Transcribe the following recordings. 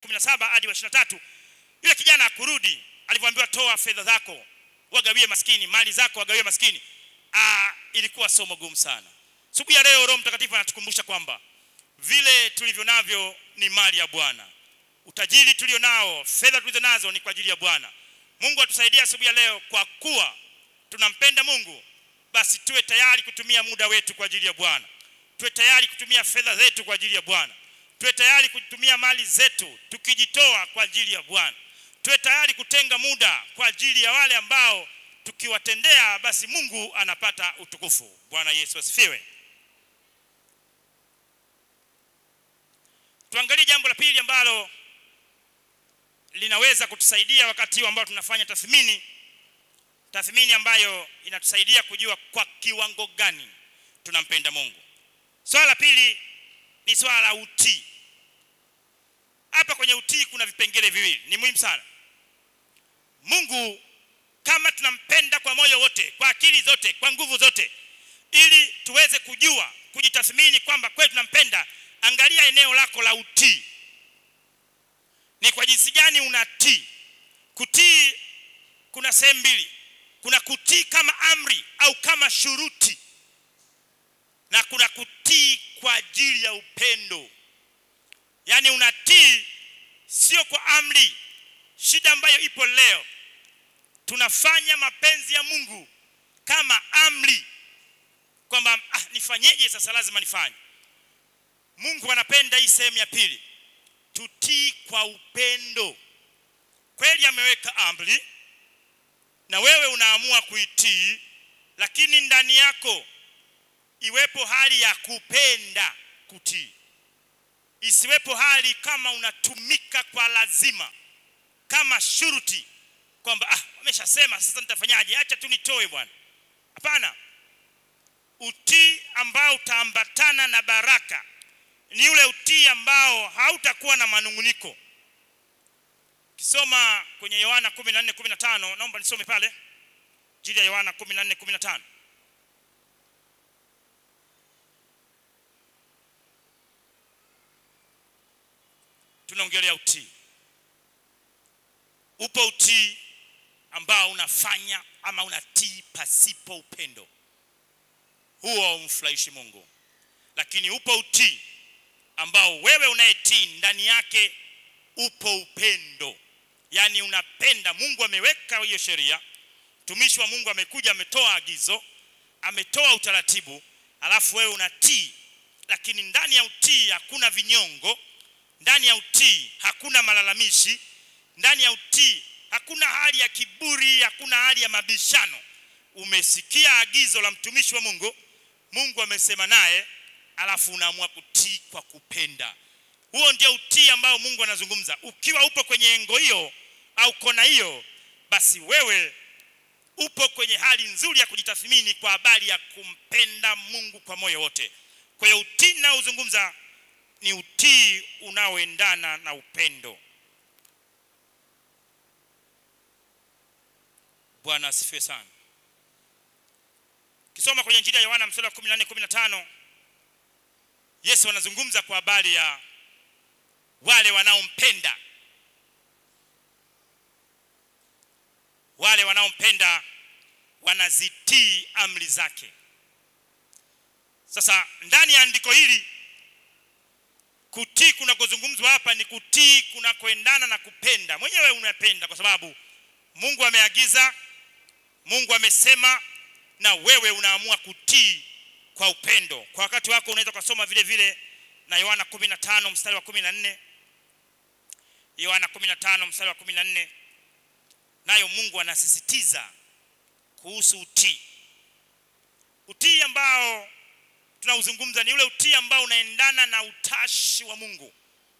17 hadi wa 23 yule kijana akurudi alivyoambiwa toa fedha zako wagawie maskini mali zako wagawie maskini ah ilikuwa somo gumu sana siku ya leo roho mtakatifu anatukumbusha kwamba vile tulivyo navyo ni mali ya bwana utajiri tulio nao fedha tulizo nazo ni kwa ajili ya bwana mungu atusaidie asubuhi ya leo kwa kuwa tunampenda mungu basi tuwe tayari kutumia muda wetu kwa ajili ya bwana tuwe tayari kutumia fedha zetu kwa ajili ya bwana tuwe tayari kutumia mali zetu tukijitoa kwa ajili ya bwana tuwe tayari kutenga muda kwa ajili ya wale ambao tukiwatendea basi mungu anapata utukufu bwana yesu asifiwe tuangalie jambo la pili ambalo linaweza kutusaidia wakati huu ambao tunafanya tathmini tathmini ambayo inatusaidia kujua kwa kiwango gani tunampenda mungu swala la pili ni swala la utii hapa kwenye utii kuna vipengele viwili ni muhimu sana mungu kama tunampenda kwa moyo wote kwa akili zote kwa nguvu zote ili tuweze kujua kujitathmini kwamba kweli tunampenda angalia eneo lako la utii ni kwa jinsi gani unatii kutii kuna sehemu mbili kuna kutii kama amri au kama shuruti na kuna kutii kwa ajili ya upendo yaani unatii sio kwa amri shida ambayo ipo leo tunafanya mapenzi ya mungu kama amri kwamba ah, nifanyeje sasa lazima nifanye mungu anapenda hii sehemu ya pili tutii kwa upendo kweli ameweka amri na wewe unaamua kuitii lakini ndani yako iwepo hali ya kupenda kutii isiwepo hali kama unatumika kwa lazima kama shuruti kwamba ah wameshasema sasa nitafanyaje acha tu nitoe bwana hapana utii ambao utaambatana na baraka ni ule utii ambao hautakuwa na manunguniko kisoma kwenye yohana 14 15 naomba nisome pale jili ya yohana 14 15 tunaongelea utii upo utii ambao unafanya ama unatii pasipo upendo huo haumfurahishi mungu lakini upo utii ambao wewe unayetii ndani yake upo upendo yaani unapenda mungu ameweka hiyo sheria mtumishi wa mungu amekuja ametoa agizo ametoa utaratibu alafu wewe unatii lakini ndani ya utii hakuna vinyongo ndani ya utii hakuna malalamishi ndani ya utii hakuna hali ya kiburi hakuna hali ya mabishano umesikia agizo la mtumishi wa mungu mungu amesema naye alafu unaamua kutii kwa kupenda huo ndio utii ambao mungu anazungumza ukiwa upo kwenye engo hiyo au kona hiyo basi wewe upo kwenye hali nzuri ya kujitathmini kwa habari ya kumpenda mungu kwa moyo wote kwa hiyo utii naozungumza ni utii unaoendana na upendo bwana asifiwe sana kisoma kwenye njiri ya yohana msura wa 14 15 yesu anazungumza kwa habari ya wale wanaompenda wale wanaompenda wanazitii amri zake sasa ndani ya andiko hili kutii kunakozungumzwa hapa ni kutii kunakoendana na kupenda mwenyewe unapenda kwa sababu mungu ameagiza mungu amesema na wewe unaamua kutii kwa upendo kwa wakati wako unaweza ukasoma vile vile na yohana 15 mstari wa 14 yohana 15 mstari wa 14 nayo mungu anasisitiza kuhusu utii utii ambao tunauzungumza ni ule utii ambao unaendana na utashi wa mungu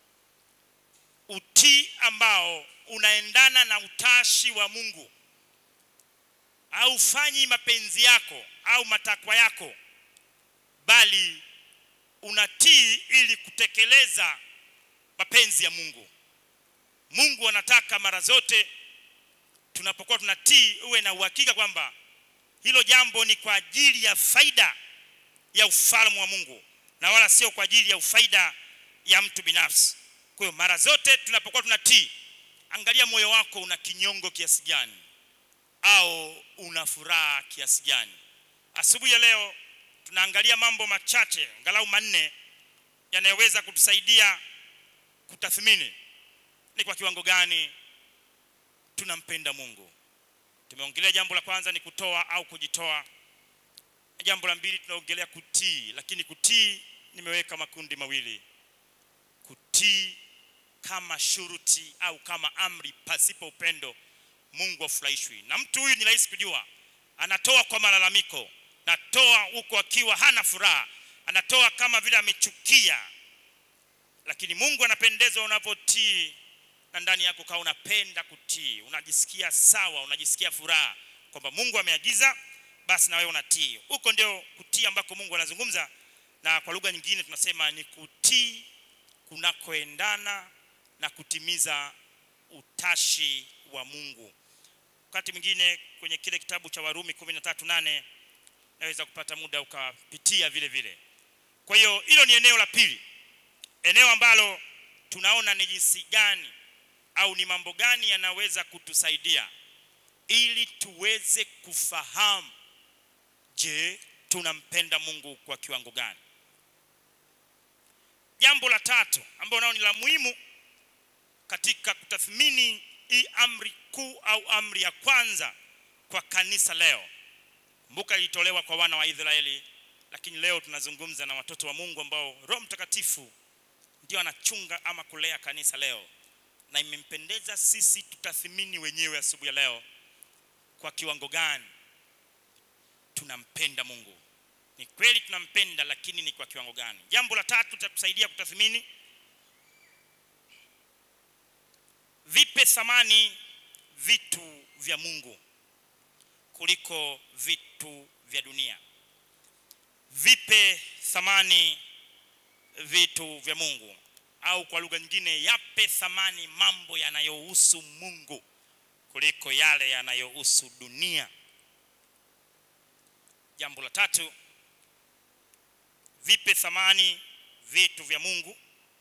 utii ambao unaendana na utashi wa mungu haufanyi mapenzi yako au matakwa yako bali unatii ili kutekeleza mapenzi ya mungu mungu anataka mara zote tunapokuwa tunatii uwe na uhakika kwamba hilo jambo ni kwa ajili ya faida ya ufalme wa mungu na wala sio kwa ajili ya ufaida ya mtu binafsi kwa kwa hiyo mara zote tunapokuwa tunatii angalia moyo wako una kinyongo kiasi gani au una furaha kiasi gani asubuhi ya leo tunaangalia mambo machache angalau manne yanayoweza kutusaidia kutathmini ni kwa kiwango gani tunampenda mungu tumeongelea jambo la kwanza ni kutoa au kujitoa jambo la mbili tunaongelea kutii lakini kutii nimeweka makundi mawili kutii kama shuruti au kama amri pasipo upendo mungu afurahishwi na mtu huyu ni rahisi kujua anatoa kwa malalamiko natoa huko akiwa hana furaha anatoa kama vile amechukia lakini mungu anapendezwa unapotii na ndani yako kawa unapenda kutii unajisikia sawa unajisikia furaha kwamba mungu ameagiza basi na wewe unatii huko ndio kutii ambako mungu anazungumza na kwa lugha nyingine tunasema ni kutii kunakoendana na kutimiza utashi wa mungu wakati mwingine kwenye kile kitabu cha warumi kumi na tatu nane naweza kupata muda ukapitia vile vile kwa hiyo hilo ni eneo la pili eneo ambalo tunaona ni jinsi gani au ni mambo gani yanaweza kutusaidia ili tuweze kufahamu je tunampenda mungu kwa kiwango gani jambo la tatu ambalo nao ni la muhimu katika kutathmini hii amri kuu au amri ya kwanza kwa kanisa leo kumbuka ilitolewa kwa wana wa israeli lakini leo tunazungumza na watoto wa mungu ambao roho mtakatifu ndio anachunga ama kulea kanisa leo na imempendeza sisi tutathimini wenyewe asubuhi ya leo kwa kiwango gani tunampenda mungu ni kweli tunampenda lakini ni kwa kiwango gani jambo la tatu cha kusaidia kutathmini vipe thamani vitu vya mungu kuliko vitu vya dunia vipe thamani vitu vya mungu au kwa lugha nyingine yape thamani mambo yanayohusu mungu kuliko yale yanayohusu dunia jambo la tatu vipe thamani vitu vya mungu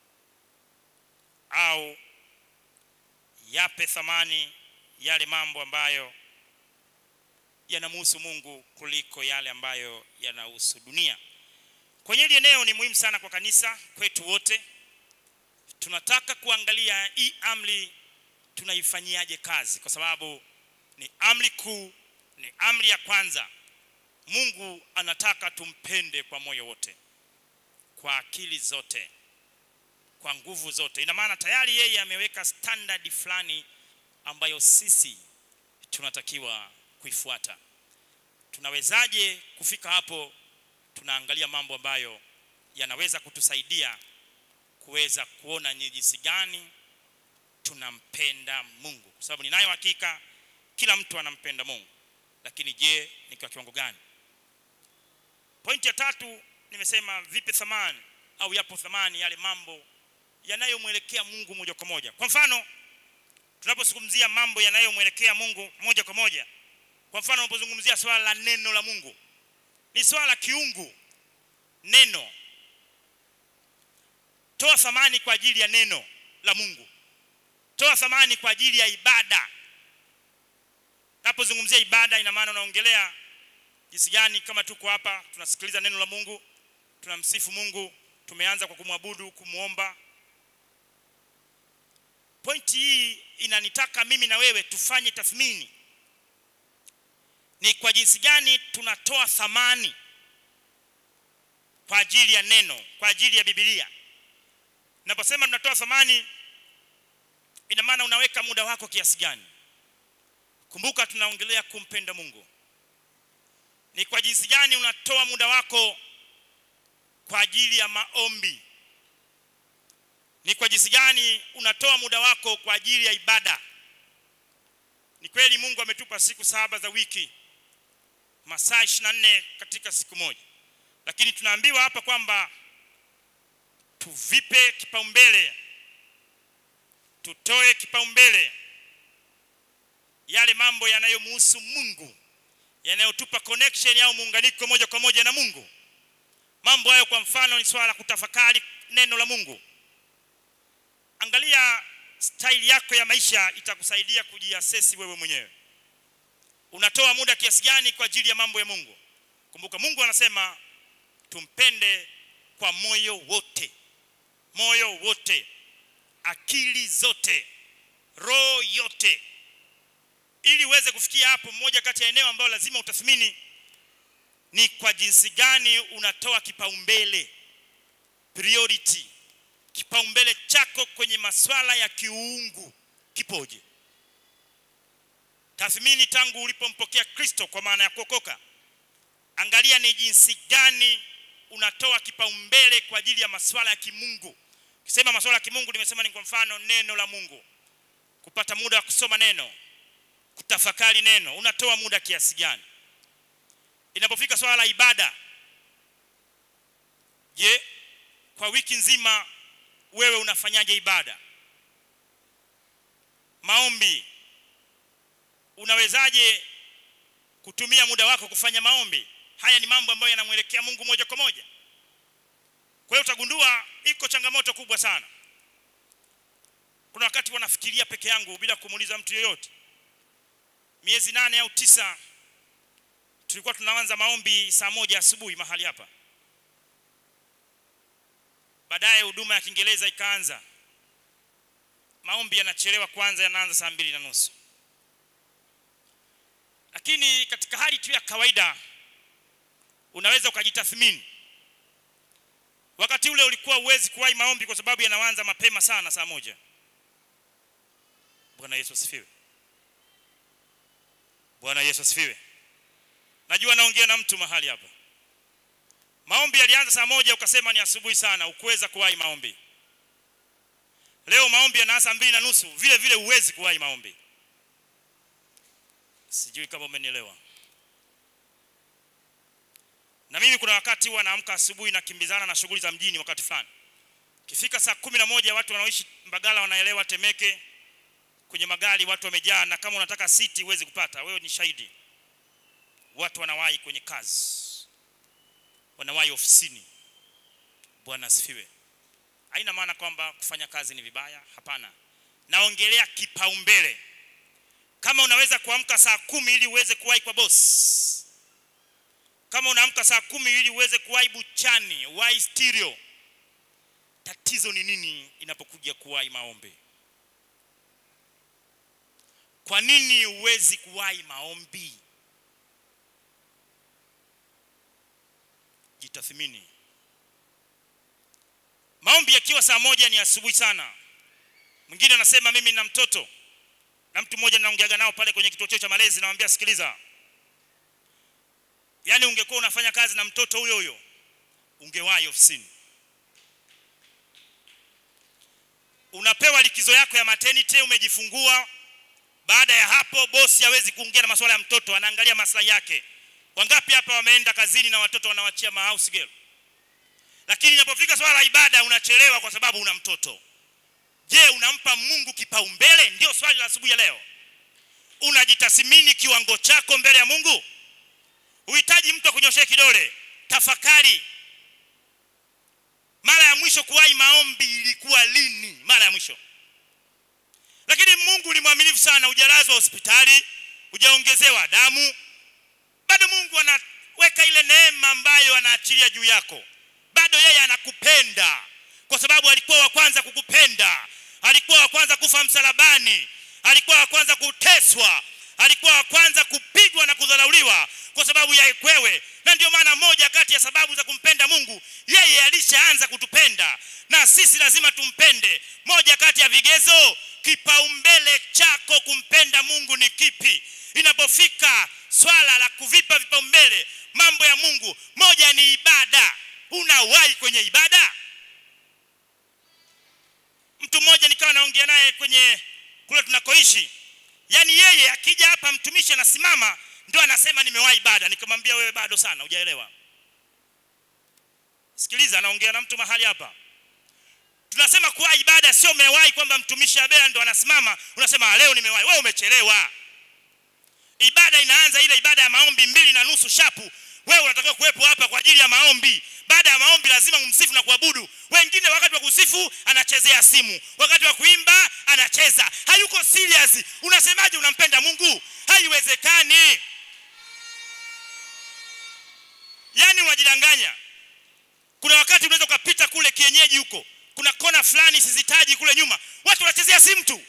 au yape thamani yale mambo ambayo yanamhusu mungu kuliko yale ambayo yanahusu dunia kwenye hili eneo ni muhimu sana kwa kanisa kwetu wote tunataka kuangalia hii amri tunaifanyiaje kazi kwa sababu ni amri kuu ni amri ya kwanza mungu anataka tumpende kwa moyo wote kwa akili zote kwa nguvu zote ina maana tayari yeye ameweka standard fulani ambayo sisi tunatakiwa kuifuata tunawezaje kufika hapo tunaangalia mambo ambayo yanaweza kutusaidia kuweza kuona ni jinsi gani tunampenda mungu kwa sababu ninayo hakika kila mtu anampenda mungu lakini je ni kwa kiwango gani pointi ya tatu nimesema vipe thamani au yapo thamani yale mambo yanayomwelekea mungu moja kwa moja kwa mfano tunapozungumzia mambo yanayomwelekea mungu moja kwa moja kwa mfano unapozungumzia swala la neno la mungu ni swala la kiungu neno toa thamani kwa ajili ya neno la mungu toa thamani kwa ajili ya ibada napozungumzia ibada ina maana unaongelea jinsi gani kama tuko hapa tunasikiliza neno la mungu tunamsifu mungu tumeanza kwa kumwabudu kumwomba pointi hii inanitaka mimi na wewe tufanye tathmini ni kwa jinsi gani tunatoa thamani kwa ajili ya neno kwa ajili ya bibilia naposema tunatoa thamani ina maana unaweka muda wako kiasi gani kumbuka tunaongelea kumpenda mungu ni kwa jinsi gani unatoa muda wako kwa ajili ya maombi ni kwa jinsi gani unatoa muda wako kwa ajili ya ibada ni kweli mungu ametupa siku saba za wiki masaa ishiri na nne katika siku moja lakini tunaambiwa hapa kwamba tuvipe kipaumbele tutoe kipaumbele yale mambo yanayomhusu mungu yanayotupa connection au muunganiko moja kwa moja na mungu mambo hayo kwa mfano ni swala la kutafakari neno la mungu angalia staili yako ya maisha itakusaidia kujiasesi wewe mwenyewe unatoa muda kiasi gani kwa ajili ya mambo ya mungu kumbuka mungu anasema tumpende kwa moyo wote moyo wote akili zote roho yote ili uweze kufikia hapo mmoja kati ya eneo ambayo lazima utathmini ni kwa jinsi gani unatoa kipaumbele priority kipaumbele chako kwenye maswala ya kiungu kipoje tathmini tangu ulipompokea kristo kwa maana ya kuokoka angalia ni jinsi gani unatoa kipaumbele kwa ajili ya maswala ya kimungu kisema maswala ya kimungu nimesema ni kwa mfano neno la mungu kupata muda wa kusoma neno kutafakari neno unatoa muda kiasi gani inapofika swala la ibada je kwa wiki nzima wewe unafanyaje ibada maombi unawezaje kutumia muda wako kufanya maombi haya ni mambo ambayo yanamwelekea mungu moja kwa moja kwa hiyo utagundua iko changamoto kubwa sana kuna wakati wanafikiria peke yangu bila kumuuliza mtu yeyote miezi nane au tisa tulikuwa tunaanza maombi saa moja asubuhi mahali hapa baadaye huduma ya kiingereza ikaanza maombi yanachelewa kwanza yanaanza saa mbili na nusu lakini katika hali tu ya kawaida unaweza ukajitathmini wakati ule ulikuwa uwezi kuwahi maombi kwa sababu yanaanza mapema sana saa moja bwana yesu asifiwe bwana yesu asifiwe najua naongea na mtu mahali hapa maombi yalianza saa moja ukasema ni asubuhi sana ukuweza kuwahi maombi leo maombi yanaanza saa mbili na nusu vile vile huwezi kuwahi maombi sijui kama umenielewa na mimi kuna wakati huwa naamka asubuhi nakimbizana na shughuli za mjini wakati fulani kifika saa kumi na moja watu wanaoishi mbagala wanaelewa temeke kwenye magari watu wamejaa na kama unataka siti huwezi kupata wewe ni shahidi watu wanawahi kwenye kazi wanawahi ofisini bwana asifiwe haina maana kwamba kufanya kazi ni vibaya hapana naongelea kipaumbele kama unaweza kuamka saa kumi ili uweze kuwahi kwa boss kama unaamka saa kumi ili uweze kuwahi buchani wahi stereo tatizo ni nini inapokuja kuwahi maombi kwa nini huwezi kuwahi maombi jitathmini maombi yakiwa saa moja ni asubuhi sana mwingine anasema mimi na mtoto na mtu mmoja naongeaga nao pale kwenye kituo cheo cha malezi nawambia sikiliza yaani ungekuwa unafanya kazi na mtoto huyo huyo ungewahi ofisini unapewa likizo yako ya maternity umejifungua baada ya hapo bosi hawezi kuongea na masuala ya mtoto anaangalia maslahi yake wangapi hapa wameenda kazini na watoto wanawachia mahouse girl lakini inapofika swala la ibada unachelewa kwa sababu una mtoto je unampa mungu kipaumbele ndio swali la asubuhi ya leo unajitathmini kiwango chako mbele ya mungu uhitaji mtu akunyoshee kidole tafakari mara ya mwisho kuwahi maombi ilikuwa lini mara ya mwisho lakini mungu ni mwaminifu sana hujalazwa hospitali hujaongezewa damu bado mungu anaweka ile neema ambayo anaachilia juu yako bado yeye anakupenda kwa sababu alikuwa wa kwanza kukupenda alikuwa wa kwanza kufa msalabani alikuwa wa kwanza kuteswa alikuwa wa kwanza kupigwa na kudharauliwa kwa sababu ya wewe na ndio maana moja kati ya sababu za kumpenda mungu yeye alishaanza kutupenda na sisi lazima tumpende moja kati ya vigezo kipaumbele chako kumpenda mungu ni kipi inapofika swala la kuvipa vipaumbele mambo ya mungu moja ni ibada unawahi kwenye ibada mtu mmoja nikawa naongea naye kwenye kule tunakoishi yaani yeye akija hapa mtumishi anasimama ndio anasema nimewahi ibada nikamwambia wewe bado sana hujaelewa sikiliza anaongea na mtu mahali hapa tunasema kuwa ibada sio umewahi kwamba mtumishi abela ndo anasimama unasema leo nimewahi wewe umechelewa ibada inaanza ile ibada ya maombi mbili na nusu shapu wewe unatakiwa kuwepo hapa kwa ajili ya maombi baada ya maombi lazima umsifu na kuabudu wengine wakati wa kusifu anachezea simu wakati wa kuimba anacheza hayuko serious unasemaje unampenda mungu haiwezekani yaani unajidanganya kuna wakati unaweza ukapita kule kienyeji huko kuna kona fulani sizitaji kule nyuma watu wanachezea simu tu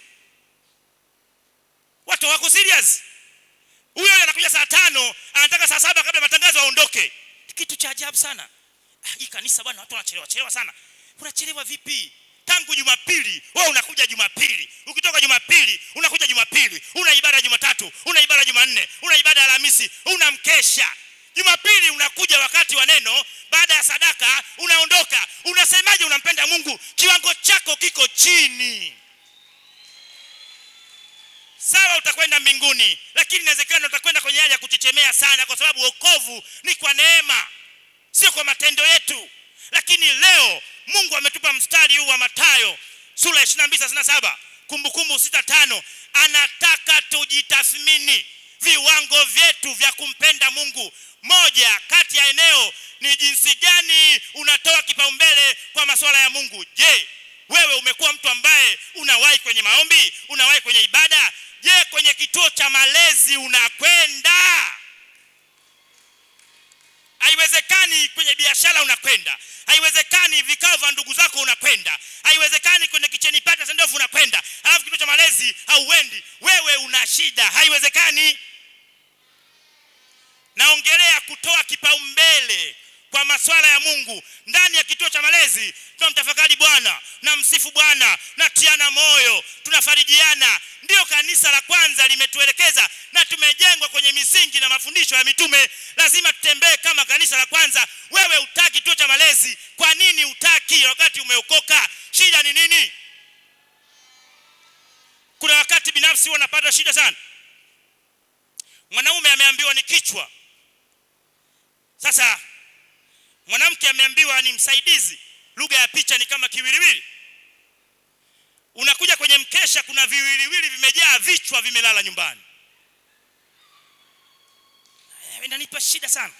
watu wako serious huyo huyo anakuja saa tano anataka saa saba kabla ya matangazo aondoke kitu cha ajabu sana ah, hii kanisa bwana watu wanachelewa chelewa sana unachelewa vipi tangu jumapili wewe unakuja jumapili ukitoka jumapili unakuja jumapili una ibada jumatatu una ibada jumanne una ibada ya alhamisi una mkesha jumapili unakuja wakati wa neno baada ya sadaka unaondoka unasemaje unampenda mungu kiwango chako kiko chini sawa utakwenda mbinguni lakini inawezekana utakwenda kwenye hali ya kuchechemea sana kwa sababu wokovu ni kwa neema sio kwa matendo yetu lakini leo mungu ametupa mstari huu wa matayo sura ya 22 37 kumbukumbu sita tano anataka tujitathmini viwango vyetu vya kumpenda mungu moja kati ya eneo ni jinsi gani unatoa kipaumbele kwa masuala ya mungu je wewe umekuwa mtu ambaye unawahi kwenye maombi unawahi kwenye ibada je kwenye kituo cha malezi unakwenda haiwezekani kwenye biashara unakwenda haiwezekani vikao vya ndugu zako unakwenda haiwezekani kwenye kicheni pata sendofu unakwenda alafu kituo cha malezi hauendi wewe una shida haiwezekani naongelea kutoa kipaumbele kwa maswala ya mungu ndani ya kituo cha malezi tunamtafakari bwana na msifu bwana na tiana moyo tunafarijiana ndiyo kanisa la kwanza limetuelekeza na tumejengwa kwenye misingi na mafundisho ya mitume lazima tutembee kama kanisa la kwanza wewe utaki kituo cha malezi kwa nini utaki wakati umeokoka shida ni nini kuna wakati binafsi huwa napata shida sana mwanaume ameambiwa ni kichwa sasa mwanamke ameambiwa ni msaidizi lugha ya picha ni kama kiwiliwili unakuja kwenye mkesha kuna viwiliwili vimejaa vichwa vimelala nyumbani Eh, inanipa shida sana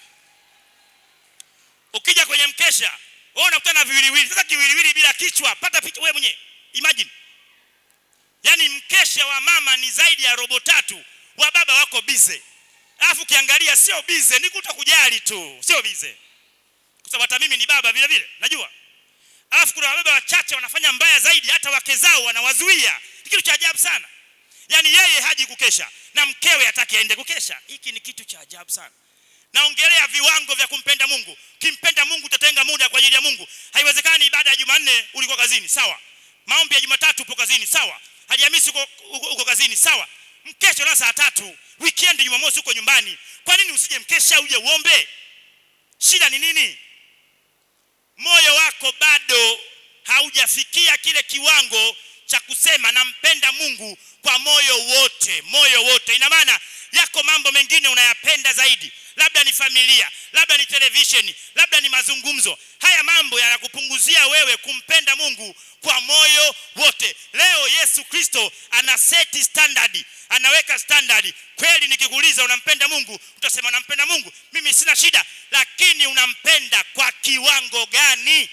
ukija kwenye mkesha wewe unakutana na viwiliwili sasa kiwiliwili bila kichwa pata picha wewe mwenyewe imagine yaani mkesha wa mama ni zaidi ya robo tatu wa baba wako bize alafu ukiangalia sio bize ni kuto kujali tu sio bize kwa sababu hata mimi ni baba vile vile najua alafu kuna wababa wachache wanafanya mbaya zaidi hata wake zao wanawazuia ni kitu cha ajabu sana yaani yeye haji kukesha na mkewe hataki aende kukesha hiki ni kitu cha ajabu sana naongelea viwango vya kumpenda mungu kimpenda mungu utatenga muda kwa ajili ya mungu haiwezekani ibada ya jumanne ulikuwa kazini sawa maombi ya jumatatu upo kazini sawa alhamisi uko, uko, uko kazini sawa mkesha na saa tatu weekend jumamosi uko nyumbani kwa nini usije mkesha uje uombe shida ni nini moyo wako bado haujafikia kile kiwango cha kusema nampenda mungu kwa moyo wote moyo wote ina maana yako mambo mengine unayapenda zaidi labda ni familia labda ni televisheni labda ni mazungumzo haya mambo yanakupunguzia wewe kumpenda mungu kwa moyo wote leo yesu kristo ana seti standard anaweka standard kweli nikikuuliza unampenda mungu utasema nampenda mungu mimi sina shida lakini unampenda kwa kiwango gani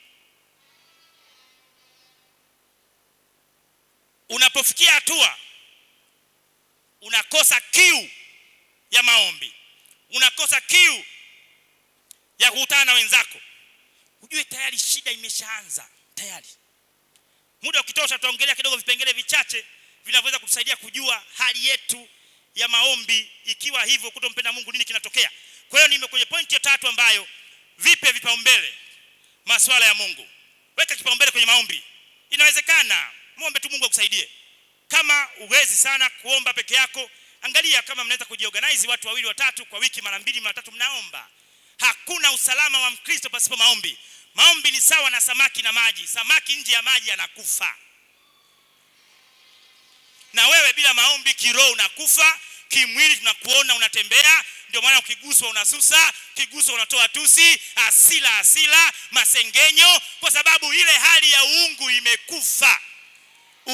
unapofikia hatua unakosa kiu ya maombi unakosa kiu ya kukutana na wenzako ujue tayari shida imeshaanza tayari muda ukitosha tutaongelea kidogo vipengele vichache vinavyoweza kutusaidia kujua hali yetu ya maombi ikiwa hivyo kutompenda mungu nini kinatokea kwa hiyo nime kwenye pointi ya tatu ambayo vipe vipaumbele maswala ya mungu weka kipaumbele kwenye maombi inawezekana mwombe tu mungu akusaidie kama uwezi sana kuomba peke yako angalia kama mnaweza kujiorganize watu wawili watatu kwa wiki mara mbili mara tatu mnaomba hakuna usalama wa mkristo pasipo maombi maombi ni sawa na samaki na maji samaki nje ya maji anakufa na wewe bila maombi kiroho unakufa kimwili tunakuona unatembea ndio maana ukiguswa unasusa ukiguswa unatoa tusi asila asila masengenyo kwa sababu ile hali ya uungu imekufa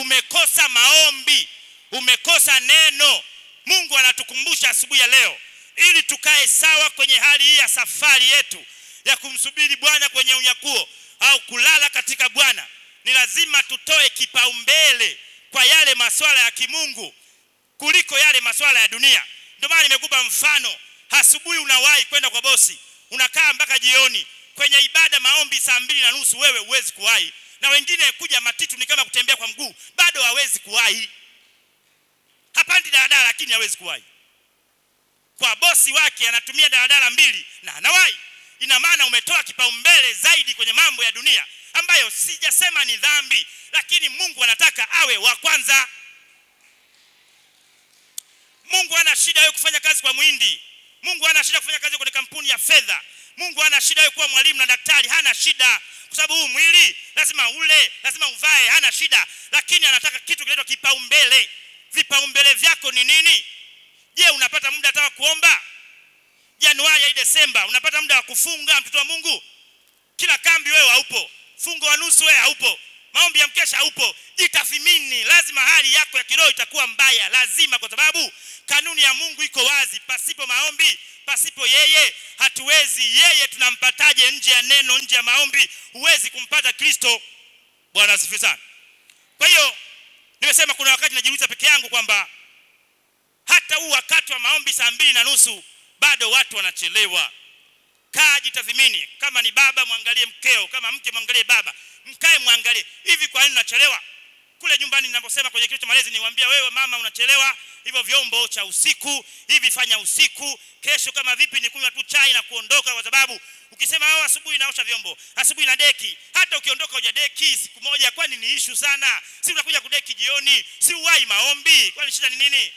umekosa maombi umekosa neno mungu anatukumbusha asubuhi ya leo ili tukae sawa kwenye hali hii ya safari yetu ya kumsubiri bwana kwenye unyakuo au kulala katika bwana ni lazima tutoe kipaumbele kwa yale masuala ya kimungu kuliko yale masuala ya dunia ndio maana nimekupa mfano asubuhi unawahi kwenda kwa bosi unakaa mpaka jioni kwenye ibada maombi saa mbili na nusu wewe huwezi kuwahi na wengine kuja matitu ni kama kutembea kwa mguu bado hawezi kuwahi hapandi daladala lakini hawezi kuwahi kwa bosi wake anatumia daladala mbili na anawahi ina maana umetoa kipaumbele zaidi kwenye mambo ya dunia ambayo sijasema ni dhambi lakini mungu anataka awe wa kwanza mungu hana shida wewe kufanya kazi kwa mwindi mungu hana shida kufanya kazi kwenye kampuni ya fedha mungu hana shida wewe kuwa mwalimu na daktari hana shida kwa sababu huu mwili lazima ule lazima uvae hana shida lakini anataka kitu kinaitwa kipaumbele vipaumbele vyako ni nini je unapata muda hata wa kuomba januari hadi desemba unapata muda wa kufunga mtoto wa mungu kila kambi wewe haupo fungo wa nusu wewe haupo maombi ya mkesha haupo jitathimini lazima hali yako ya kiroho itakuwa mbaya lazima kwa sababu kanuni ya mungu iko wazi pasipo maombi pasipo yeye hatuwezi yeye tunampataje nje ya neno nje ya maombi huwezi kumpata kristo bwana asifiwe sana kwa hiyo nimesema kuna wakati najiuliza peke yangu kwamba hata huu wakati wa maombi saa mbili na nusu bado watu wanachelewa kaa jitathimini kama ni baba mwangalie mkeo kama mke mwangalie baba mkae mwangalie hivi kwa nini unachelewa kule nyumbani ninaposema kwenye kituo cha malezi niwaambia wewe mama unachelewa hivyo vyombo cha usiku hivi fanya usiku kesho kama vipi ni kunywa tu chai na kuondoka kwa sababu ukisema wewe asubuhi naosha vyombo asubuhi na deki hata ukiondoka hoja deki siku moja kwani ni ishu sana si unakuja kudeki jioni si uwai maombi kwani shida ni nini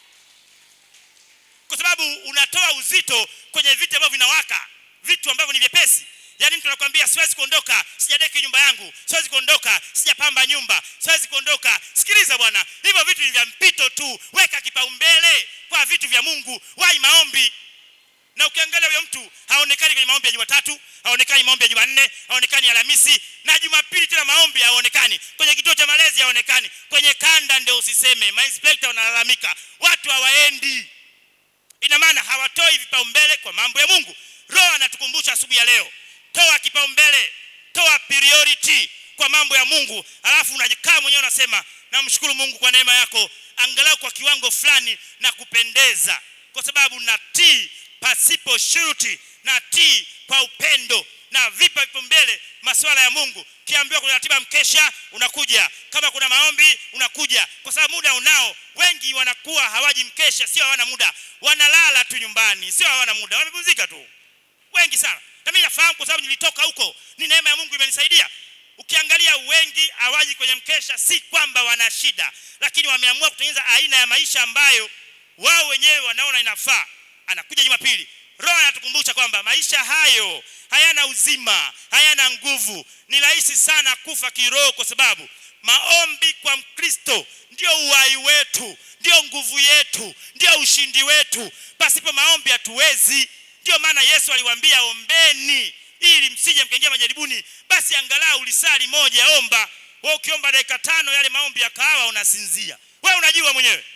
kwa sababu unatoa uzito kwenye vitu ambavyo vinawaka vitu ambavyo ni vyepesi yaani mtu anakuambia siwezi kuondoka sijadeki nyumba yangu siwezi kuondoka sijapamba nyumba siwezi kuondoka sikiliza bwana hivyo vitu ni vya mpito tu weka kipaumbele kwa vitu vya mungu wai maombi na ukiangalia huyo mtu haonekani kwenye maombi ya jumatatu haonekani maombi ya jumanne haonekani alhamisi na jumapili tena maombi haonekani kwenye kituo cha malezi haonekani kwenye kanda ndio usiseme mainspekta wanalalamika watu hawaendi ina maana hawatoi vipaumbele kwa mambo ya mungu roho anatukumbusha asubuhi ya leo toa kipaumbele toa priority kwa mambo ya mungu alafu unakaa mwenyewe unasema namshukuru mungu kwa neema yako angalau kwa kiwango fulani na kupendeza kwa sababu natii pasipo shuruti natii kwa upendo na vipa vipaumbele masuala ya mungu kiambiwa kuna ratiba mkesha unakuja kama kuna maombi unakuja kwa sababu muda unao wengi wanakuwa hawaji mkesha sio hawana muda wanalala tu nyumbani sio hawana muda wamepumzika tu wengi sana na mimi nafahamu kwa sababu nilitoka huko ni neema ya mungu imenisaidia ukiangalia wengi hawaji kwenye mkesha si kwamba wana shida lakini wameamua kutengeneza aina ya maisha ambayo wao wenyewe wanaona inafaa anakuja jumapili roho anatukumbusha kwamba maisha hayo hayana uzima hayana nguvu ni rahisi sana kufa kiroho kwa sababu maombi kwa mkristo ndio uhai wetu ndio nguvu yetu ndio ushindi wetu pasipo maombi hatuwezi ndio maana yesu aliwaambia ombeni ili msije mkaingia majaribuni basi angalau lisali moja omba we ukiomba dakika tano yale maombi ya kahawa unasinzia we unajua mwenyewe